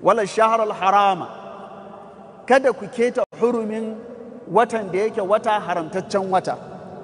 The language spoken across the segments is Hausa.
wala shaharar harama kada ku keta hurumin watan da yake wata haramtaccen wata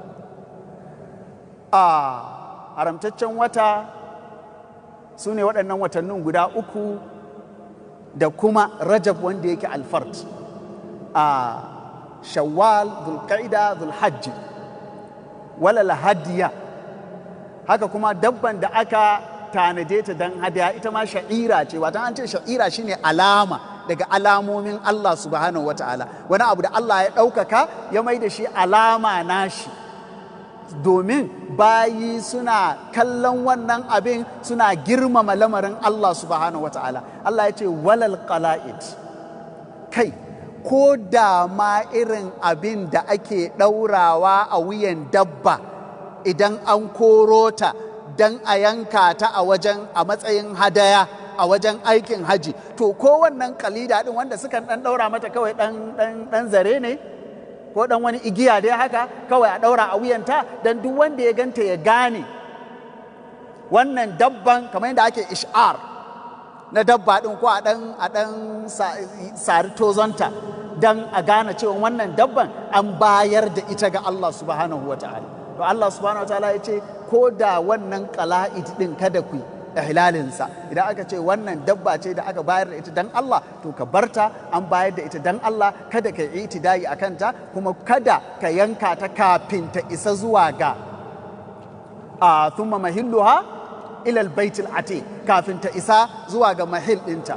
a haramtaccen wata su ne waɗannan watannin guda uku da kuma rajab wanda yake alfart a shawwal zulqa'ida zulhajji wala lahadiya haka kuma dabban da aka tanade ta don hadaya ita ma sha'ira ce wata an ce sha'ira shine alama daga alamomin Allah subhanahu wa ta'ala wani abu da Allah ya ɗaukaka ya mai da shi alama nashi domin bayi suna kallon wannan abin suna girmama lamarin Allah subhanahu wa ta'ala Allah ya ce walal qala'id kai ko da ma irin abin da ake ɗaurawa a wuyan dabba idan an koro ta don a yanka ta a wajen a matsayin hadaya a wajen aikin haji to ko wannan kalida din wanda sukan dan daura mata kawai dan dan dan zare ne ko dan wani igiya dai haka kawai a daura a wuyanta dan duk wanda ya ganta ya gane wannan dabban kamar yadda ake ish'ar na dabba din ko a dan a dan sari tozonta dan a gane cewa wannan dabban an bayar da ita ga Allah subhanahu wataala to Allah subhanahu wataala ya ce ko da wannan qala'id din kada ku ihlalinsa idan aka ce wannan dabba ce da aka bayar da ita dan Allah to ka barta an bayar da ita dan Allah kada ka yi itidai a kanta kuma kada ka yanka ta kafin ta isa zuwa ga a thumma mahilluha ila albaytil atiq kafin ta isa zuwa ga mahil dinta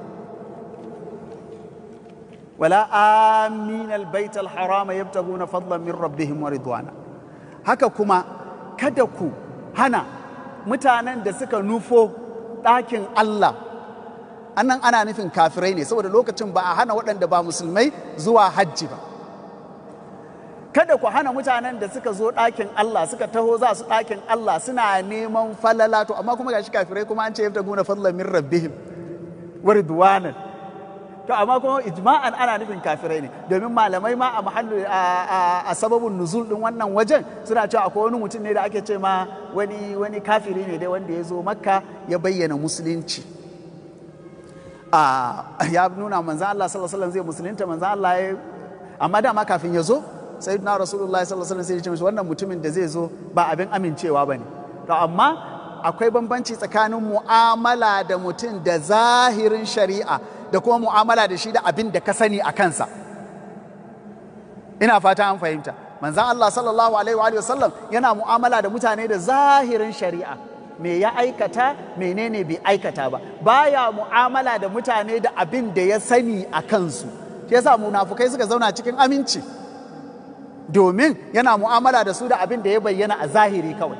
wala amin albayt alharama yabtaguna fadlan min rabbihim wa ridwana haka kuma kada ku hana mutanen da suka nufo ɗakin Allah annan ana nufin kafirai ne saboda lokacin ba a hana waɗanda ba musulmai zuwa hajji ba kada ku hana mutanen da suka zo ɗakin Allah suka taho za su ɗakin Allah suna neman falala to amma kuma gashi kafirai kuma an ce yabta guna fadlan min rabbihim wa ridwanan to amma kuma ijma'an ana nufin kafirai ne domin malamai ma a mahallu a sababin nuzul din wannan wajen suna cewa akwai wani mutum ne da ake ce ma wani wani kafiri ne dai wanda ya zo makka ya bayyana musulunci ya nuna manzan Allah sallallahu alaihi wasallam zai musulunta manzan Allah ya amma dama kafin ya zo sayyidina rasulullahi sallallahu alaihi wasallam sai ya ce mishi wannan mutumin da zai zo ba abin amincewa bane to amma akwai bambanci tsakanin mu'amala da mutum da zahirin shari'a da kuma mu'amala da shi da abin da ka sani a kansa ina fata an fahimta manzan Allah sallallahu alaihi wa sallam yana mu'amala da mutane da zahirin shari'a me ya aikata menene bai aikata ba baya mu'amala da mutane da abin da ya sani a kansu shi yasa munafukai suka zauna cikin aminci domin yana mu'amala da su da abin da ya bayyana a zahiri kawai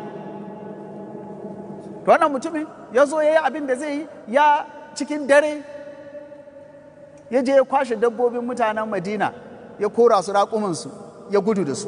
to wannan mutumin ya zo ya yi abin da zai yi ya cikin dare ya je ya kwashe dabbobin mutanen madina ya kora su raƙumansu ya gudu da su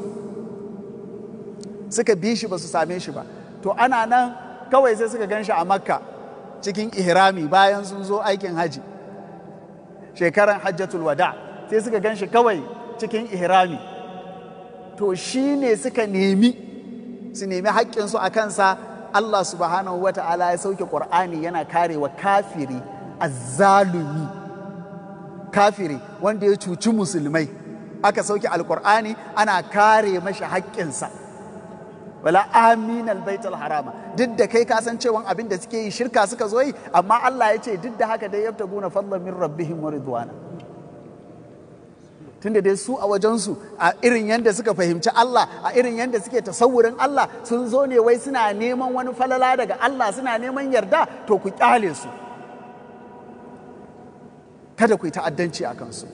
suka bi shi ba su same shi ba to ana nan kawai sai suka gan shi a makka cikin ihrami bayan sun zo aikin haji shekaran hajjatul wada sai suka gan shi kawai cikin ihrami to shi ne suka nemi su nemi haƙƙinsu a kansa Allah subhanahu wa ta'ala ya sauke ƙur'ani yana karewa kafiri azzalumi kafiri wanda ya cuci musulmai aka sauke alkur'ani ana kare mashi haƙƙinsa wala amin albaitul harama duk da kai ka san cewa abin da suke yi shirka suka zo yi amma Allah ya ce duk da haka dai yabtaguna fadlan min rabbihim wa ridwana tunda dai su a wajensu a irin yadda suka fahimci Allah a irin yadda suke tasawurin Allah sun zo ne wai suna neman wani falala daga Allah suna neman yarda to ku kyale su kada ku yi ta'addanci a kansu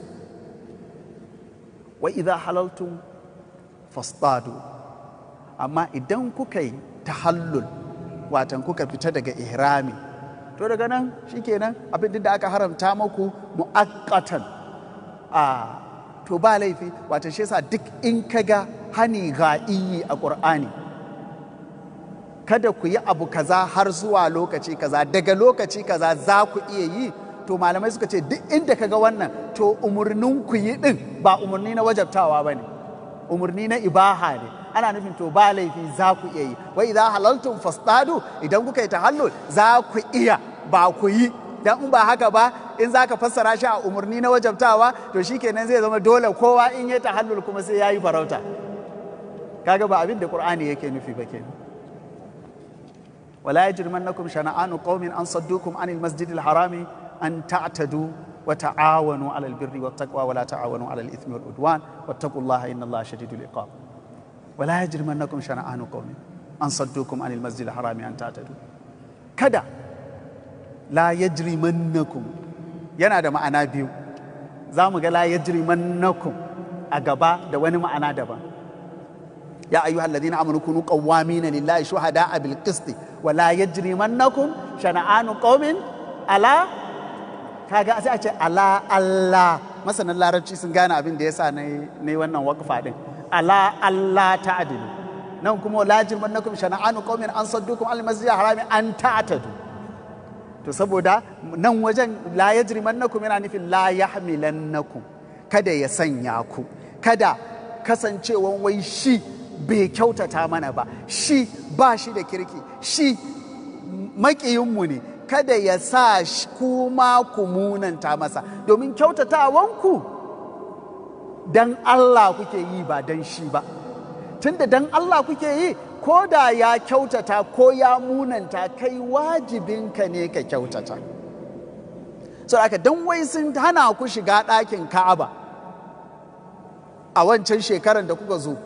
wa idza halaltum fastadu amma idan kuka yi tahallul watan kuka fita daga ihrami to daga nan shikenan abin da aka haramta maku mu'aqqatan a to ba laifi watan shi yasa duk in kaga hani ga'iyi a qur'ani kada ku yi abu kaza har zuwa lokaci kaza daga lokaci kaza za ku iya yi to malamai suka ce duk inda ka ga wannan to umarnin ku yi din ba umarni na wajabtawa ba ne umarni na ibaha ne ana nufin to ba laifi za ku iya yi wai idan halaltun fasdadu idan kuka yi tahallul za ku iya ba ku yi dan in ba haka ba in za ka fassara shi a umarni na wajabtawa to shikenan zai zama dole kowa in ya tahallul kuma sai ya yi farauta kaga ba abin da qur'ani yake nufi ba kenan wala yajrimannakum shana'anu qaumin an saddukum anil masjidil harami an ta'tadu wa ta'awanu 'alal birri wat taqwa wa la ta'awanu 'alal ithmi wal udwan wattaqullaha innallaha shadidul iqab wala yajrimannakum shana'anu qaumin an saddukum anil masjidil harami an ta'tadu kada la yajrimannakum yana da ma'ana biyu za mu ga la yajrimannakum a gaba da wani ma'ana daban ya ayyuhal ladina amanu kunu qawwamina lillahi shuhada'a bil qist wa la yajrimannakum shana'anu qaumin ala kaga sai a ce ala Allah masanan larabci sun gane abin da yasa ne ne wannan waqfa din ala Allah ta'dilu nan kuma la yajrimannakum shana'anu qaumin an saddukum al masjidil harami an ta'tadu to saboda nan wajen la yajrimannakum yana nufin la yahmilannakum kada ya sanya ku kada kasancewan wai shi bai kyautata mana ba shi ba shi da kirki shi makiyinmu ne kada ya sa kuma ku munanta masa domin kyautatawanku dan Allah kuke yi ba dan shi ba tunda dan Allah kuke yi ko da ya kyautata ko ya munanta kai wajibinka ne ka kyautata so aka dan wai sun hana ku shiga ɗakin ka'aba a wancan shekaran da kuka zo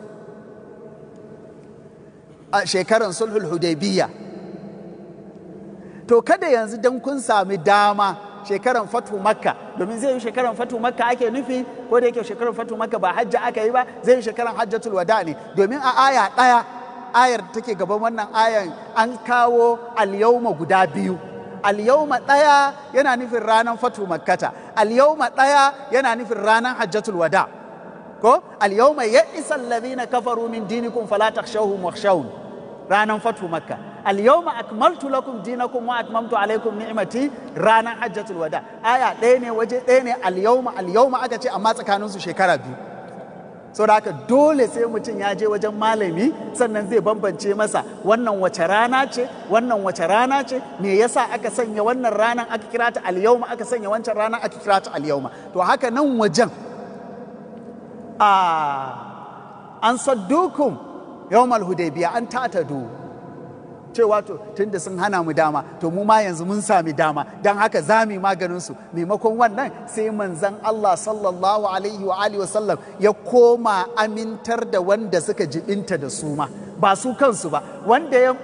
a shekaran sulhul hudaybiya to kada yanzu dan kun sami dama shekaran fatu makka domin zai yi shekaran fatu makka ake nufi ko da yake shekaran fatu makka ba hajja aka yi ba zai yi shekaran hajjatul wada ne domin a aya ɗaya ayar da take gaban wannan ayan an kawo alyawma guda biyu alyawma ɗaya yana nufin ranar fatu makkata alyawma ɗaya yana nufin ranar hajjatul wada ko alyawma ya isa alladhina kafaru min dinikum fala takhshawhum wakhshawun ranar fatu makka alyawma akmaltu lakum dinakum wa atmamtu alaykum ni'mati ranar hajjatul wada aya ɗaya ne waje ɗaya ne alyawma alyawma aka ce amma tsakaninsu shekara biyu saboda haka dole sai mutum ya je wajen malami sannan zai bambance masa wannan wace rana ce wannan wace rana ce me yasa aka sanya wannan ranan aka kira ta alyauma aka sanya wancan ranan aka kira ta alyauma to haka nan wajen a an saddukum yawmal hudaybiya an tatadu cewa to tunda sun hana mu dama to mu ma yanzu mun sami dama don haka za mu maganin su maimakon wannan sai manzan Allah sallallahu alaihi wa alihi wasallam ya koma amintar da wanda suka jibinta da su ma ba su kansu ba wanda ya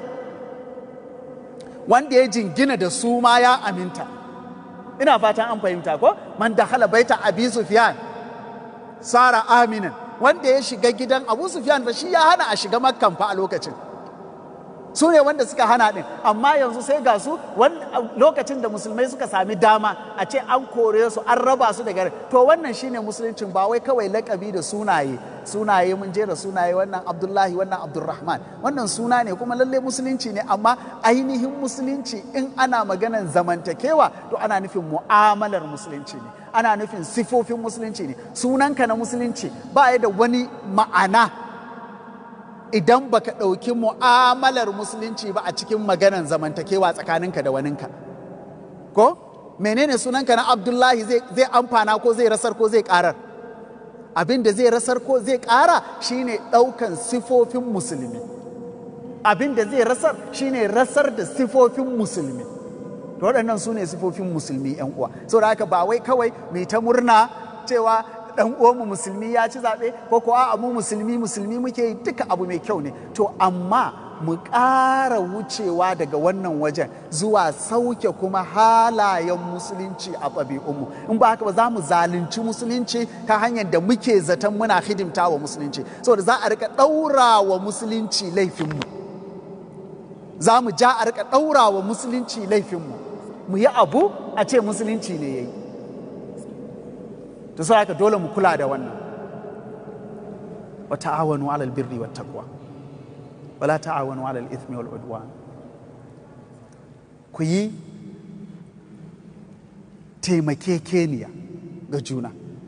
wanda ya jingina da su ma ya aminta ina fatan an fahimta ko man dakhala baita abi sufyan sara aminan wanda ya shiga gidan abu sufyan ba shi ya hana a shiga makkan fa a lokacin su ne wanda suka hana ɗin amma yanzu sai ga su lokacin da musulmai suka sami dama a ce an kore su an raba su daga to wannan shine musuluncin ba wai kawai lakabi da sunaye sunaye mun jera sunaye wannan abdullahi wannan abdulrahman wannan suna ne kuma lalle musulunci ne amma ainihin musulunci in ana maganan zamantakewa to ana nufin mu'amalar musulunci ne ana nufin sifofin musulunci ne sunanka na musulunci ba ya da wani ma'ana idan baka ɗauki mu'amalar musulunci ba a cikin maganan zamantakewa tsakaninka da waninka ko menene sunanka na abdullahi zai amfana ko zai rasar ko zai karar abin da zai rasar ko zai kara shine ɗaukan sifofin musulmi abin da zai rasar shine rasar da sifofin musulmi to waɗannan su ne sifofin musulmi yan uwa saboda haka ba wai kawai mai ta murna cewa dan uwanmu musulmi ya ci zaɓe ko kuwa mu musulmi musulmi muke yi duka abu mai kyau ne to amma mu ƙara wucewa daga wannan wajen zuwa sauke kuma halayen musulunci a ɗabi'unmu in ba haka ba za mu zalunci musulunci ta hanyar da muke zaton muna hidimta wa musulunci saboda za a rika ɗaura wa musulunci laifinmu za mu ja a rika ɗaura wa musulunci laifinmu mu yi abu a ce musulunci ne ya yi to sai haka dole mu kula da wannan wa ta'awanu 'alal birri wat taqwa wa la ta'awanu 'alal ithmi wal udwan ku yi taimakekeniya ga juna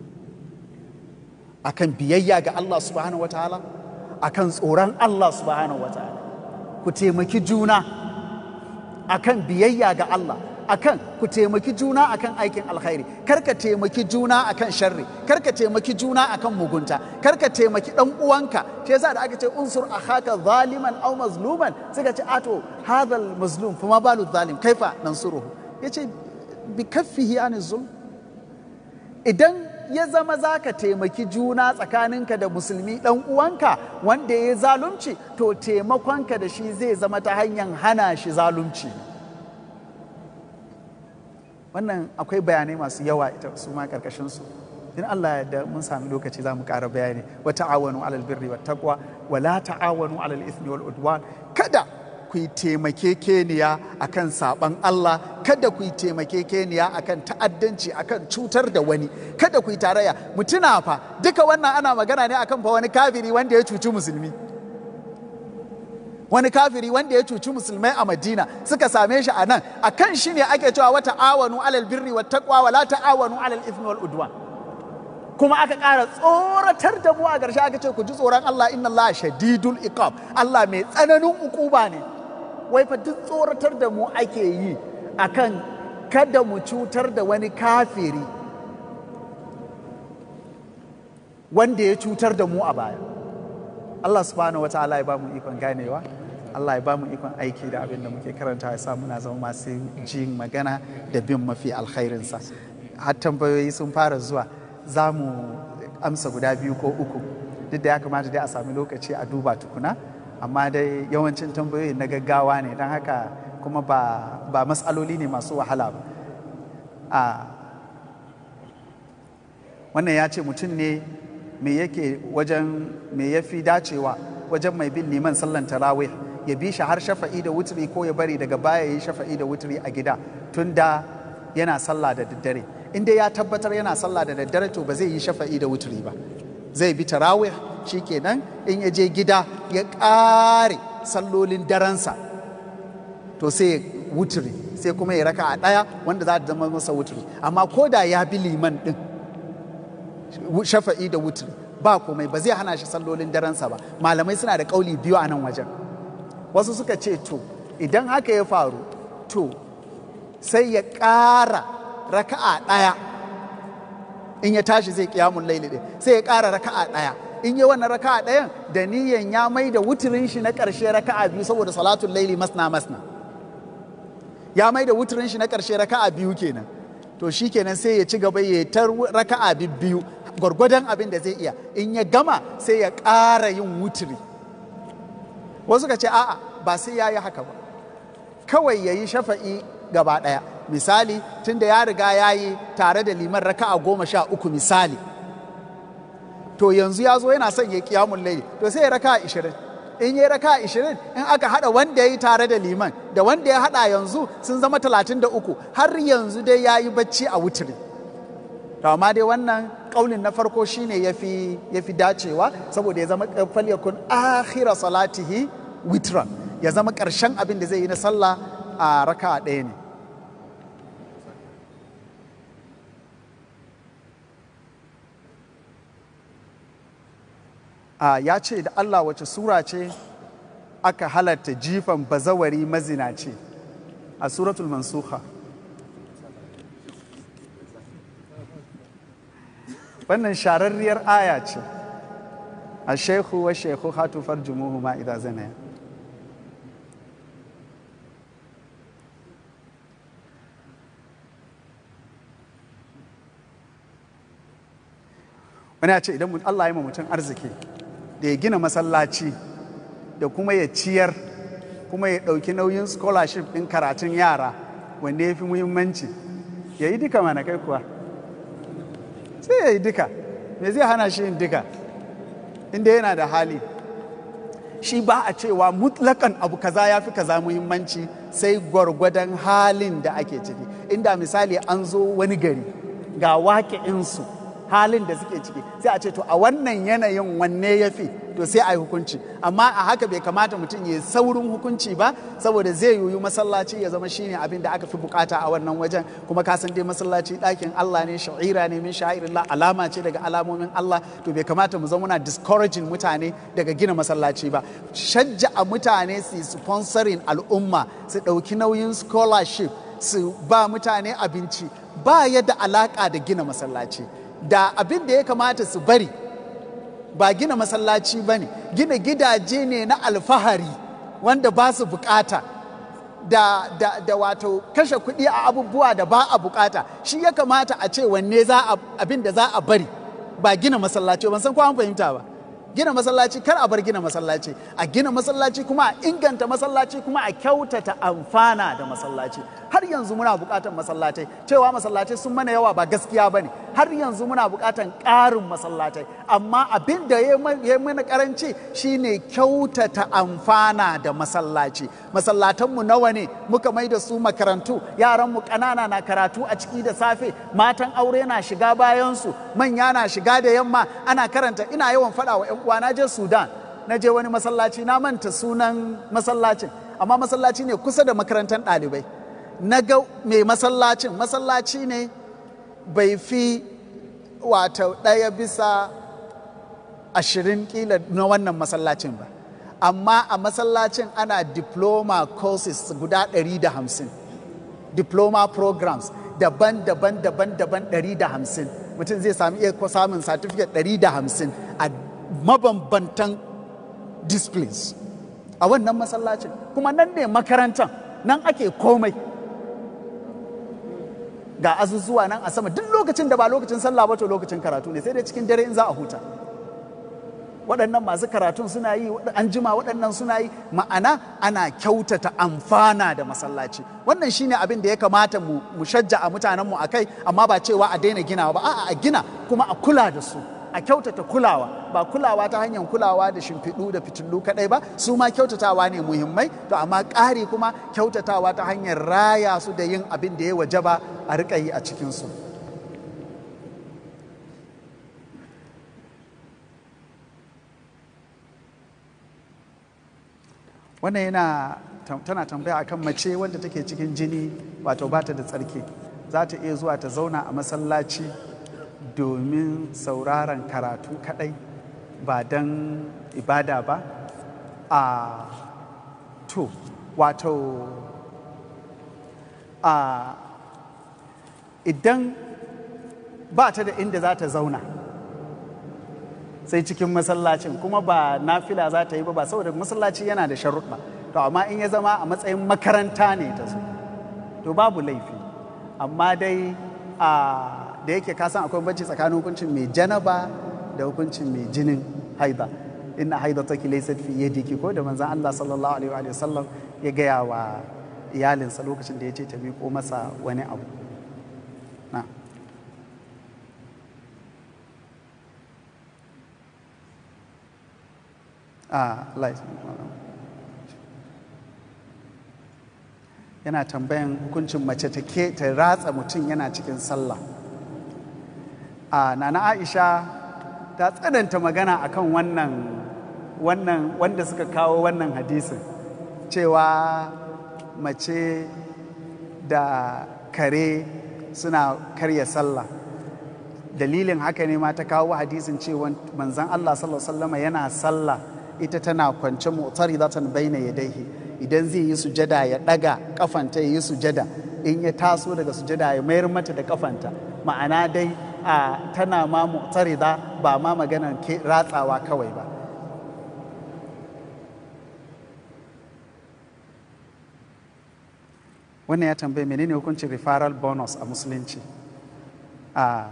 akan biyayya ga Allah subhanahu wa ta'ala akan tsoron Allah subhanahu wa ta'ala ku taimaki juna akan biyayya ga Allah akan ku taimaki juna akan aikin alkhairi kar ka taimaki juna akan sharri kar ka taimaki juna akan mugunta kar ka taimaki dan uwanka shi yasa da aka ce unsur akhaka zaliman aw mazluman suka ce ato hadal mazlum fa ma balu zalim kaifa nansuruhu yace bi kaffihi an zulm idan ya zama za ka taimaki juna tsakaninka da musulmi ɗan uwanka wanda ya zalunci to taimakonka da shi zai zama ta hanyar hana shi zalunci wannan akwai bayanai masu yawa ita su ma karkashin su in Allah ya da mun sami lokaci za mu ƙara bayani wa ta'awanu alal birri wa taqwa wa la ta'awanu alal ithmi wal udwan kada ku yi taimakekeniya akan saban Allah kada ku yi taimakekeniya akan ta'addanci akan cutar da wani kada ku yi tarayya mutuna fa duka wannan ana magana ne akan fa wani kafiri wanda ya cuci musulmi wani kafiri wanda ya cuci musulmai a madina suka same shi a nan a kan shi ne ake cewa wata awanu alal birri wa taqwa wa la ta'awanu alal ithmi wal udwan kuma aka ƙara tsoratar da mu a ƙarshe aka ce ku ji tsoron Allah inna Allah shadidul iqab Allah mai tsananin ukuba ne wai fa duk tsoratar da mu ake yi akan kada mu cutar da wani kafiri wanda ya cutar da mu a baya Allah subhanahu wa ta'ala ya ba mu ikon ganewa Allah ya ba mu ikon aiki da abin da muke karanta ya sa muna zama masu jin magana da bin mafi alkhairinsa har tambayoyi sun fara zuwa za mu amsa guda biyu ko uku duk da ya kamata dai a sami lokaci a duba tukuna amma dai yawancin tambayoyi na gaggawa ne don haka kuma ba, ba matsaloli ne masu wahala ba a wannan ya ce mutum ne me yake wajen me ya fi dacewa wajen mai bin liman sallan tarawih ya bi shi har shafa'i da wuturi ko ya bari daga baya yi shafa'i da wuturi a gida tun da yana sallah da daddare in dai ya tabbatar yana sallah da daddare to ba zai yi shafa'i da wuturi ba zai bi tarawih shikenan in ya je gida ya ƙare sallolin daransa to sai ya wuturi sai kuma ya raka a ɗaya wanda za ta zama masa wuturi amma ko da ya bi liman ɗin shafa'i da wuturi ba komai ba zai hana shi sallolin daransa ba malamai suna da ƙauli biyu a nan wajen wasu suka ce to idan haka ya faru to sai ya ƙara raka'a ɗaya in ya tashi zai kiyamun laili ɗin sai ya ƙara raka'a ɗaya in yi wannan raka'a ɗayan da niyan ya mai da wuturin shi na ƙarshe raka'a biyu saboda salatun laili masna masna ya mai da wuturin shi na ƙarshe raka'a biyu kenan to shi kenan sai ya ci gaba ya ta raka'a biyu gwargwadon abin da zai iya in ya gama sai ya ƙara yin wuturi wasu ka ce a'a ba sai ya yi haka ba kawai ya yi shafa'i gaba ɗaya misali tunda ya riga ya yi tare da liman raka'a goma sha uku misali to yanzu ya zo yana son ya kiyamun laili to sai ya raka'a ishirin in ya raka'a ishirin in aka hada wanda ya yi tare da liman da wanda ya hada yanzu sun zama talatin da uku har yanzu dai ya yi bacci a wuturi to amma dai wannan kaulin na farko shine yafi yafi dacewa saboda ya zama falyakun akhira salatihi witran ya zama karshen abin da zai yi na sallah a raka'a ɗaya ne Uh, ya ce da Allah wace sura ce aka halatta jifan bazawari mazinaci a suratul mansuha wannan shararriyar aya ce a shekhu wa shekhu hatufar jumuhu ma idan zanaya wani ya ce idan Allah ya ma mutum arziki da ya gina masallaci da kuma ya ciyar kuma ya ɗauki nauyin scholarship ɗin karatun yara wanda ya fi muhimmanci ya yi duka mana kai kuwa sai ya yi duka me zai hana shi yin duka inda yana da hali shi ba a cewa mutlakan abu kaza ya fi kaza muhimmanci sai gwargwadon halin da ake ciki inda misali an zo wani gari ga waƙe'insu halin da suke ciki sai a ce to a wannan yanayin wanne ya fi to sai a yi hukunci amma a haka bai kamata mutum ya saurin hukunci ba saboda zai yiwu masallaci ya zama shine abin da aka fi bukata a wannan wajen kuma ka san dai masallaci ɗakin Allah ne sha'ira ne min sha'irillah alama ce daga alamomin Allah to bai kamata mu zama muna discouraging mutane daga gina masallaci ba shajja a mutane su sponsoring al'umma su ɗauki nauyin scholarship su ba mutane abinci ba ya da alaƙa da gina masallaci da abin da ya kamata su bari ba gina masallaci ba ne gina gidaje ne na alfahari wanda ba su bukata da, da, da wato kashe kuɗi a abubuwa da ba a bukata shi ya kamata a ce wanne za a abin da za a bari ba gina masallaci ban san ko an fahimta ba gina masallaci kar a bar gina masallaci a gina masallaci kuma a inganta masallaci kuma a kyautata amfana da masallaci har yanzu muna buƙatar masallatai cewa masallatai sun mana yawa ba gaskiya ba ne har yanzu muna buƙatar ƙarin masallatai amma abin da ya mana karanci shine kyautata amfana da masallaci masallatanmu nawa ne muka mai da su makarantu yaranmu ƙanana na karatu a ciki da safe matan aure na shiga bayansu manya na shiga da yamma ana karanta ina yawan faɗa wa 'yan uwa na je sudan na je wani masallaci na manta sunan masallacin amma masallaci ne kusa da makarantar ɗalibai na ga mai masallacin masallaci ne bai fi wato ɗaya bisa ashirin kila na wannan masallacin ba amma a masallacin ana diploma courses guda 150 diploma programs daban-daban daban-daban 150 mutum zai sami iya samun certificate 150 a mabambantan disciplines a wannan masallacin kuma nan ne makarantar nan ake komai ga azuzuwa nan a sama duk lokacin da ba lokacin sallah ba to lokacin karatu ne sai dai cikin dare in za a huta waɗannan masu karatun suna yi an jima waɗannan suna yi ma'ana ana kyautata amfana da masallaci wannan shine abin da ya kamata mu shajja a mutanenmu a kai amma ba cewa a daina ginawa ba a'a a gina kuma a kula da su a kyautata kulawa ba kulawa ta hanyar kulawa da shimfiɗu da fitilu kaɗai ba su ma kyautatawa ne muhimmai to amma ƙari kuma kyautatawa ta hanyar raya su da yin abin da ya wajaba a riƙa yi a cikinsu wannan yana tana tambaya akan mace wanda take cikin jini wato bata da tsarki za ta iya zuwa ta zauna a masallaci domin sauraron karatu kadai ba don ibada ba a to wato a idan ba ta da inda za ta zauna sai cikin masallacin kuma ba nafila za ta yi ba ba saboda masallaci yana da sharuɗa to amma in ya zama a matsayin makaranta ne ta zo to babu laifi amma dai a da yake kasan akwai banci tsakanin hukuncin mai janaba da hukuncin mai jinin haida inna haida take laysat fi yadiki ko da manzon Allah sallallahu alaihi wa sallam ya gaya wa iyalinsa lokacin da ya ce ta miƙo masa wani abu na a yana tambayan hukuncin mace ta ke ta ratsa mutum yana cikin sallah a nana aisha ta tsananta magana akan wannan wannan wanda suka kawo wannan hadisin cewa mace da kare suna karya sallah dalilin haka ne ma ta kawo hadisin cewa manzan Allah sallallahu alaihi yana sallah ita tana kwance motsari za ta bayyana yadaihi idan zai yi sujada ya daga kafanta ya yi sujada in ya taso daga sujada ya mayar mata da kafanta ma'ana dai a tana ma motsari ba ma maganar ratsawa kawai ba wannan ya tambaye menene hukuncin referral bonus a musulunci a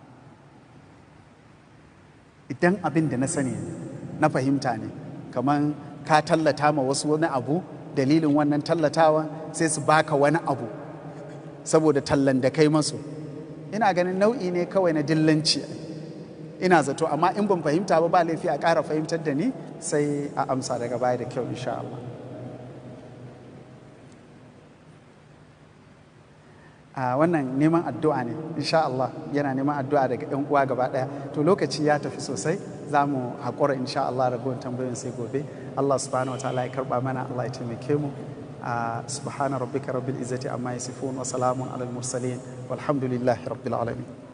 idan abin da na sani na fahimta ne kamar ka tallata ma wasu wani abu dalilin wannan tallatawa sai su baka wani abu saboda tallan da kai masu ina ganin nau'i ne kawai na dillanci ina zato amma in ban fahimta ba ba laifi a ƙara fahimtar da ni sai a amsa daga baya da kyau insha Allah a wannan neman addu'a ne insha Allah yana neman addu'a daga yan uwa gaba daya to lokaci ya tafi sosai za mu haƙura insha Allah ragowar tambayoyin sai gobe Allah subhanahu wa ta'ala ya karba mana Allah ya taimake mu subhana rabbika rabbil izzati amma yasifun wa salamun alal mursalin walhamdulillahi rabbil alamin